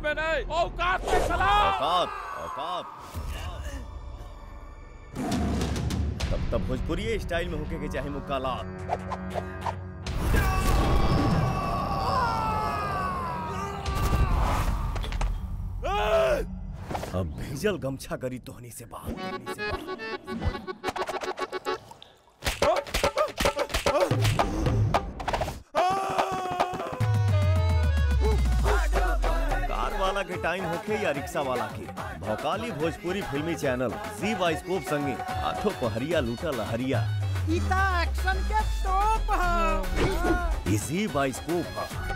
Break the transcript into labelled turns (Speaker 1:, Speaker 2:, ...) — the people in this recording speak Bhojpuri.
Speaker 1: में नहीं औकात में खिलाफ
Speaker 2: औकात औकात तब तब भोजपुरी स्टाइल में होके के चाहे मुकालात अब भेजल गमछा करी तोहनी से बात तोहनी से बात। कार वाला के टाइम होखे या रिक्शा वाला के भौकाली भोजपुरी फिल्मी चैनल जी बाइस्कोप संगे आठों पहरिया लूटा लहरिया
Speaker 3: ई त एक्शन के टॉप ह
Speaker 2: इसी बाइस्कोप